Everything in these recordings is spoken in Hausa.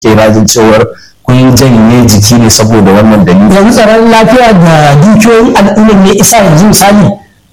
ke rajin cewar kun janye jiki ne saboda wannan dalili yanzu tsaron lafiya da dukiyoyin al'ummar ne isa yanzu misali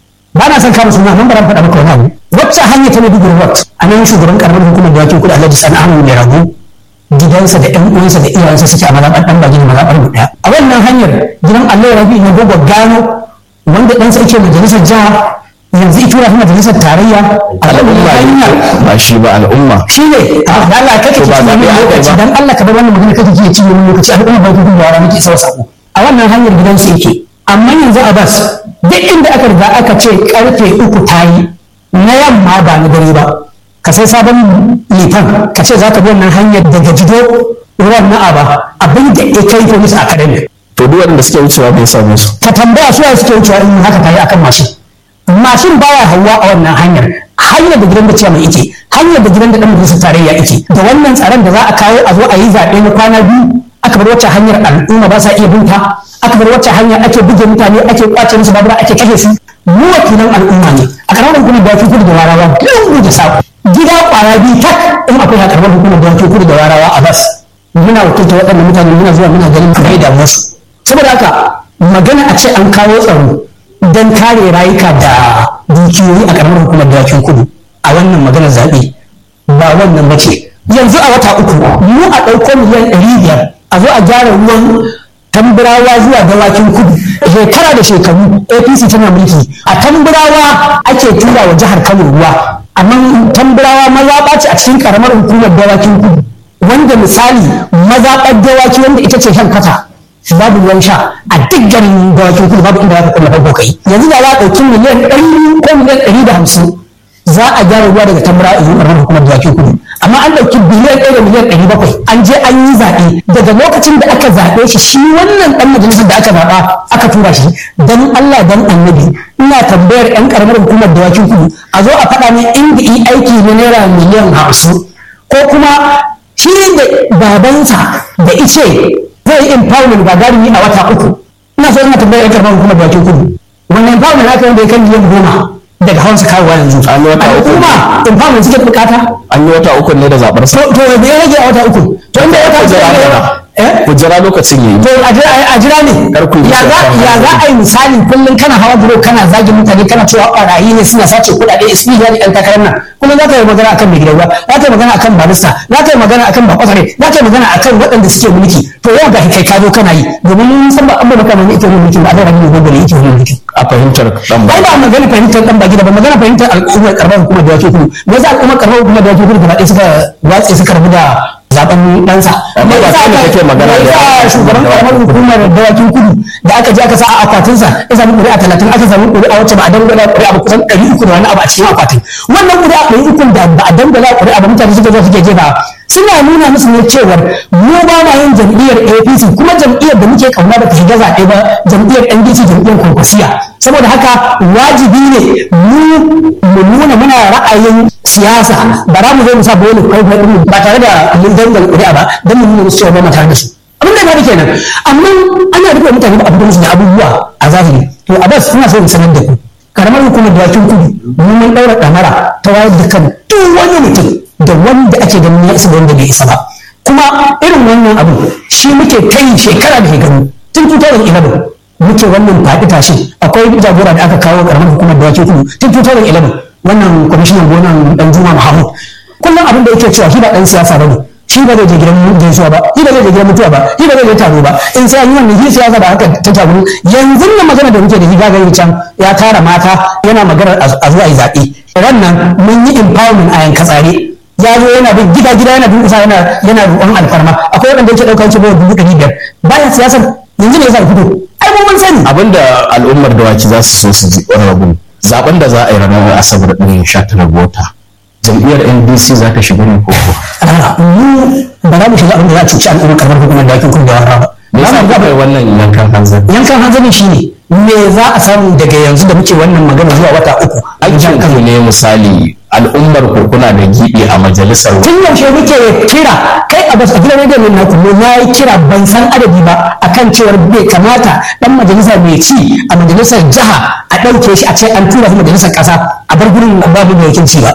ba na son kama suna nan ba ran faɗa maka wani abu wacce hanya ta Maiduguri Road a nan shugaban karamar hukumar da wakil kuɗi Alhaji Sani Ahmad mai rago gidansa da ƴan uwansa da iyayensa suke a mazaɓar ɗan bagi da mazaɓar mu ɗaya a wannan hanyar gidan Allah Rabi na gogo gano wanda ɗansa yake majalisar jiha yanzu ita wani majalisar tarayya a wannan hanyar ba shi ba al'umma shi ne da Allah kake To ba ci zaɓe wani aka yi lokaci ba. dan Allah ka bar wannan magana kake ci ci wani lokaci al'umma ba ta kuma yara muke sau sako a wannan hanyar gidansu yake amma yanzu a bas duk inda aka riga aka ce karfe uku ta yi na yamma ba na dare ba ka sai sabon litan ka ce za ka bi wannan hanyar daga jido ruwan na aba abin da ya kai ko musu academy to duk wanda suke wucewa bai samu su ka tambaya su suke wucewa in haka ta yi akan mashin mashin baya hawa a wannan hanyar hanyar da gidan da ciya mai ike hanyar da gidan da dan majalisar tarayya ike da wannan tsaron da za a kawo a zo a yi zaɓe na kwana biyu aka bar wacce hanyar al'umma ba sa iya binta aka bar wacce hanyar ake buge mutane ake kwace musu babura ake kashe su mu wakilan al'umma ne a karamar hukumar da kudu da warawa lungu da sako gida kwara biyu tak in akwai a karamar hukumar da kudu da warawa a bas muna wakilta waɗannan mutane muna zuwa muna ganin kai da musu saboda haka magana a ce an kawo tsaro don kare rayuka da dukiyoyi a karamar hukumar dawakin kudu a wannan maganar zaɓe ba wannan ba ce yanzu a wata uku mu a ɗauko miliyan ɗari biyar a zo a gyara ruwan tamburawa zuwa dawakin kudu shekara da shekaru apc tana mulki a tamburawa ake tura wa jihar kano ruwa amma tamburawa mazaɓa ce a cikin karamar hukumar dawakin kudu wanda misali mazaɓar dawaki wanda ita ce shan kata babu ruwan sha a duk garin dawakin kudu babu inda za ka kulla farko kai yanzu da za a ɗauki miliyan ɗari ko miliyan ɗari da hamsin za a gyara ruwa daga tambara a zuwa hukumar dawakin kudu amma an ɗauki biliyan ɗaya da miliyan ɗari bakwai an je an yi zaɓe daga lokacin da aka zaɓe shi shi wannan ɗan majalisar da aka zaɓa aka tura shi dan Allah dan annabi ina tambayar ƴan ƙaramar hukumar dawakin kudu a zo a faɗa min inda yi aiki na naira miliyan hamsin ko kuma shi da babansa da ice zai yi empowerment ba gari a wata uku ina so ina tambayar ƴan ƙaramar hukumar dawakin kudu wannan empowerment aka yi da ya kan miliyan goma daga hawansa kawowa yanzu An yi wata uku. al'umma empowerment suke bukata an yi wata uku ne da zaɓar sa to to da ya rage a wata uku to inda wata uku jira ya jira. eh ku jira lokacin yayi to a jira a jira ne Kar ku yi ya za shakka. ya za a yi misali kullum kana hawa buro kana zagin mutane kana cewa barayi ne suna sace kuɗaɗe ismiya ne ɗan takarar nan kullum za ka yi magana akan mai gidan ruwa za ka yi magana akan barista za ka yi magana akan bakwasare za ka yi magana akan waɗanda suke mulki to yau ga kai ka zo kana yi domin mun san ba an ba maka mai ike mulki ba a da rabi ne gobe ne ike mulki a fahimtar dan ba ai ba magana fahimtar dan baki da ba magana fahimtar al'ummar karamar hukumar da wake kudu me yasa al'ummar karamar hukumar da wake kudu gaba ɗaya suka watse suka rabu da zaben ɗansa Amma me ba yasa kai ne aka- kake magana me da yasa yawan shugaban da karamar hukumar da wake kudu da aka je aka sa a akwatinsa ya samu ƙuri'a talatin aka samu ƙuri'a wacce ba a dangala ƙuri'a ba kusan ɗari uku da wani abu a cikin akwatin wannan ƙuri'a ɗari uku da ba a dangala ƙuri'a ba mutane suka zo suke jefa suna nuna musu ne cewar mu ba ma yin jam'iyyar APC kuma jam'iyyar da muke kauna ba ta shiga zaɓe ba jam'iyyar NDC jam'iyyar kwankwasiya saboda haka wajibi ne mu mu nuna muna ra'ayin siyasa ba za mu zo mu sa bolo kai kai mu ba tare da mun dangal ƙuri'a ba don mu nuna musu cewa ba mu tare da su abin da ya faru kenan amma ana rufe mutane ba a fito musu da abubuwa a zahiri to a bas ina so in sanar da ku karamar hukumar dawakin kudu mu mun daura ɗamara ta wayar da kan duk wani mutum da wanda ake ganin ya isa da wanda bai isa ba kuma irin wannan abu shi muke kai shekara da shekaru tun 2011 muke wannan faɗi tashi akwai jagora da aka kawo karamar hukumar dawakin kudu tun 2011 wannan kwamishinan gonan dan juma muhammad kullum abin da yake cewa shi ba dan siyasa bane shi ba zai je gidan gaisuwa ba shi ba zai je gidan mutuwa ba shi ba zai je taro ba in sai an yi wannan shi siyasa ba haka ta tabu yanzu nan magana da muke da shi gagarin can ya tara mata yana magana a zuwa yi zaɓe wannan mun yi empowerment a yanka tsare ya zo yana bin gida gida yana bin kusa yana yana roƙon alfarma akwai wanda yake ɗaukar shi dubu ɗari biyar bayan siyasar yanzu ne ya sa fito ai mun mun sani abinda al'ummar dawaki za su so su ji rabu zaben da za a yi ranar asabar ɗin 19 ga wata jam'iyyar ndc za ta shiga ne ko ko A'a, mu ba za mu shiga abin da za a cuci al'ummar karamar hukumar da yakin kungiya ba me yasa kuka yi wannan yankan hanzari yankan hanzari shi ne me za a samu daga yanzu da muke wannan magana zuwa wata uku aikin ku ne misali al'ummar ku kuna da gibi a majalisar tun yaushe muke kira kai a bas a gidan rediyon nan naku na yi kira ban san adadi ba akan cewar bai kamata dan majalisa mai ci a majalisar jiha a ɗauke shi a ce an tura shi majalisar ƙasa a bar gurin babu mai wakilci ba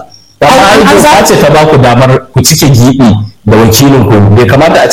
amma ai doka ce ta ba ku damar ku cike gibi da wakilin ku bai kamata a